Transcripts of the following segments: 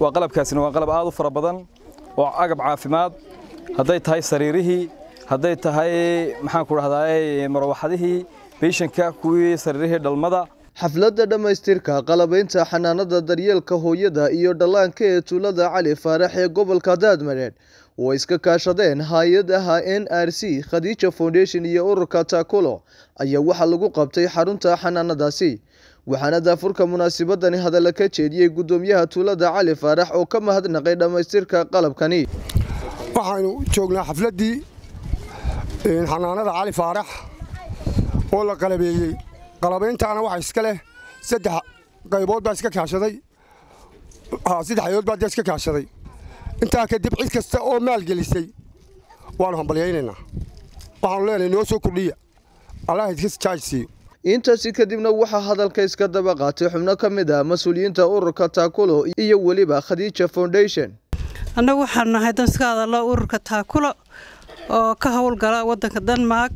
waa qalabkaasina waa qalab aad u fara badan oo agab caafimaad hadday tahay sariirihii hadday tahay maxaan ku dhahdaa marwaxadihii beyshanka kuwii sariirihii dhalmada xafladda dhammaystirka qalabaynta xanaanada daryeelka hooyada iyo dhallaanka ee tuulada cali faarax ee gobolka daadmareed oo iska kaashadeen hay-adaha n r c khadiija foundation iyo ururka taakulo ayaa waxaa lagu qabtay xarunta xanaanadaasi waxaana daafurka munaasabadani hadalla ka jeediyey guddoomiyaha tuulada cali faarax oo ka mahadnaqay dhammaystirka qalabkani waxaanu joognaa xafladdii xanaanada cali faarax oo la qalabeeyey qalabayntaana waxa iska leh saddex qaybood baa iska kaashaday saddex ayood baa dee iska kaashaday intaa kadib cid kasta oo maalgelisay waanu hambalyaynaynaa waxaanu leenahay noo soo kordhiya allah idkas jaajsiiyo intaasi kadibna waxaa hadalka iska daba qaatay xubno ka mid ah mas-uuliyiinta ururka taakulo iyo weliba khadiija foundation annagu waxaanu nahay dan iska hadallo ururka taakulo oo ka howlgala waddanka denmark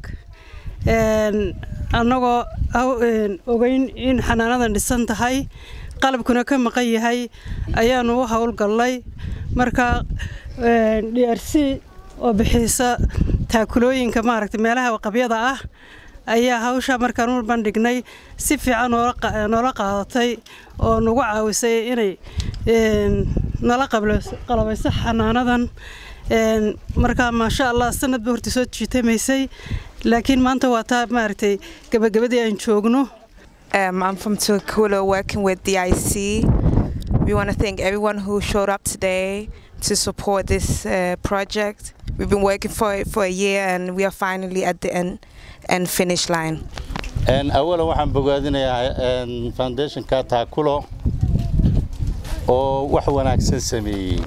annagoo ogeyn in xanaanadan dhisan tahay qalabkuna ka maqan yahay ayaanu u howlgallay marka d r c oo bixisa taakulooyinka maaragta meelaha qabyada ah ayaa hawsha markaan u bandhignay si fiican noola qaadatay oo nagu caawisay inay nala qalabayso xanaanadan markaa maasha allah sanadba horta soo jiitamaysay laakiin maanta waa taa maaragtay gabagabadii aan joogno Um, I'm from Tuakula working with DIC. We want to thank everyone who showed up today to support this uh, project. We've been working for it for a year and we are finally at the end and finish line. awalan waxaan bogaadinayaa foundationka taakulo oo wax wanaagsan sameeyey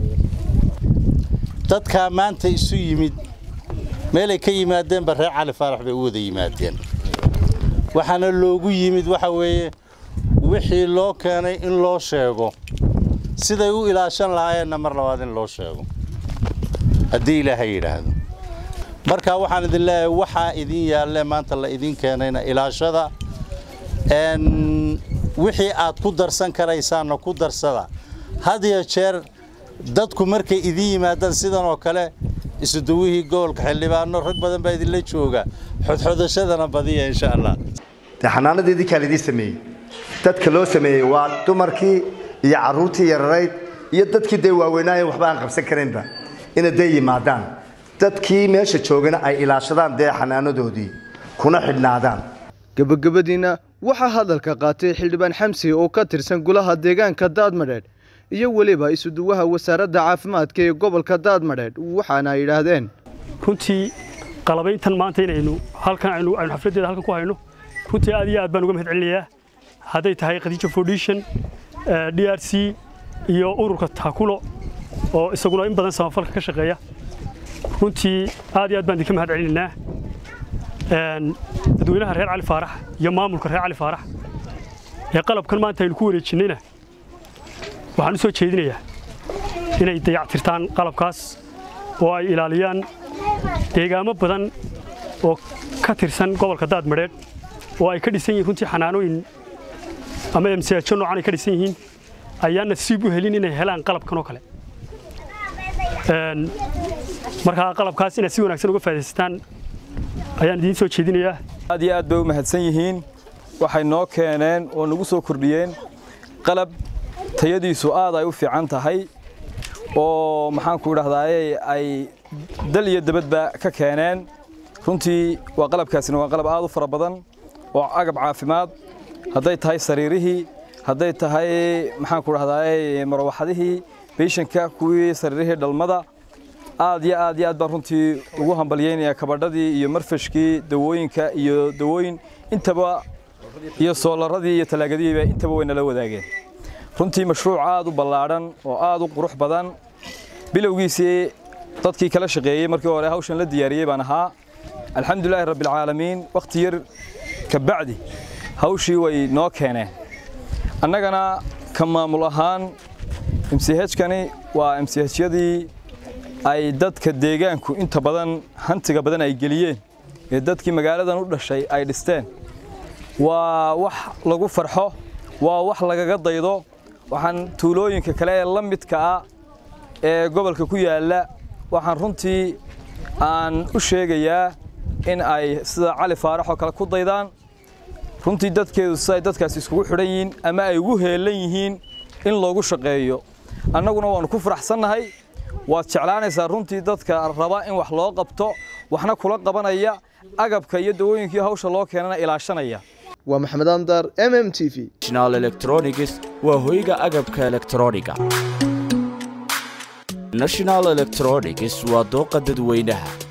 dadkaa maanta isu yimid meelay ka yimaadeenba reer cali faarax bay u wada yimaadeen waxaana loogu yimid waxa weeye wixii loo keenay in loo sheego siday u ilaashan lahaayeenna mar labaad in loo sheego haddii ilaahay yidhaahdo marka waxaan idin leeyahay waxaa idin yaalle maanta la idin keenayna ilaashada wixii aad ku darsan karaysaanna ku darsada had iyo jeer dadku markay idin yimaadaan sidan oo kale isuduwihii gobolka xildhibaano rag badan baa idinla jooga xodxodashadana badiya insha allah dee xanaanadii idinkaa laidin sameeyey dadka loo sameeyey waa dumarkii iyo carruurtii yararayd iyo dadkii dee waaweynaayen waxba aan qabsan karaynba ina dee yimaadaan dadkii meesha joogana ay ilaashadaan dee xanaanadoodii kuna xidhnaadaan gebagabadiina waxaa hadalka qaatay xildhibaan xamsi oo ka tirsan golaha deegaanka daadmadheedh iyo weliba isuduwaha wasaaradda caafimaadka ee gobolka daadmadheedh waxaana ay yidhaahdeen runtii qalabayntan maanta inaynu halkan aynu xafladdeeda halkan ku hayno runtii aad iyo aad baan uga mahad celinayaa hadday tahay khadiija foundation d r c iyo ururka taakulo oo isaguna in badan samafalka ka shaqeeya runtii aad iyo aad baan idinka mahad celinaynaa dadweynaha reer cali faarax iyo maamulka reer cali faarax ee qalabkan maanta aynu ku wareejinnayna waxaan u soo jeedinayaa inay dayactirtaan qalabkaas oo ay ilaaliyaan deegaamo badan oo ka tirsan gobolka daadmadheedh oo ay ka dhisan yihiin runtii xanaanooyin ama emsaajo noocan ay ka dhisan yihiin ayaan nasiib u helin inay helaan qalabkan oo kale markaa qalabkaas inaad si wanaagsan uga faa'idaysataan ayaan idiin soo jeedinayaa aad iyo aad bay u mahadsan yihiin waxay noo keeneen oo nagu soo kordhiyeen qalab tayadiisu aad ay u fiican tahay oo maxaanku idhahdaaye ay dal iyo dabadba ka keeneen runtii waa qalabkaasina waa qalab aad u fara badan oo agab caafimaad hadday tahay sariirihii hadday tahay maxaanku idhahdaaye marwaxadihii beyshanka kuwii sariirihii dhalmada aad iyo aad iyo aad baan runtii ugu hambalyaynayaa kabadhadii iyo marfashkii dawooyinka iyo dawooyin intaba iyo soolaradii iyo talaagadihiiba intaba way nala wadaageen runtii mashruuc aad u ballaadhan oo aad u qurux badan bilowgiisii dadkii kala shaqeeyey markii hore hawshan la diyaariyey baan ahaa alxamdulilaahi rabbilcaalamiin wakhti yar ka bacdi hawshii way noo keeneen annagana ka maamul ahaan mchkani waa mchyadii ay dadka deegaanku inta badan hantiga badan ay geliyeen ee dadkii magaaladan u dhashay ay dhisteen waa wax lagu farxo waa wax lagaga daydo waxaan tuulooyinka kale ee la midka ah ee gobolka ku yaalla waxaan runtii aan u sheegayaa in ay sida cali faarax oo kale ku daydaan runtii dadkeedu siday dadkaasi iskugu xidhan yihiin ama ay ugu heellan yihiin in loogu shaqeeyo annaguna waannu ku faraxsannahay waad jeclaanaysaa runtii dadka raba in wax loo qabto waxna kula qabanaya agabka iyo dawooyinkii hawsha loo keenana ilaashanaya waa maxamed andar m m t v national electronics waa hoyga agabka elektrooniga national electronics waa dooqa dadweynaha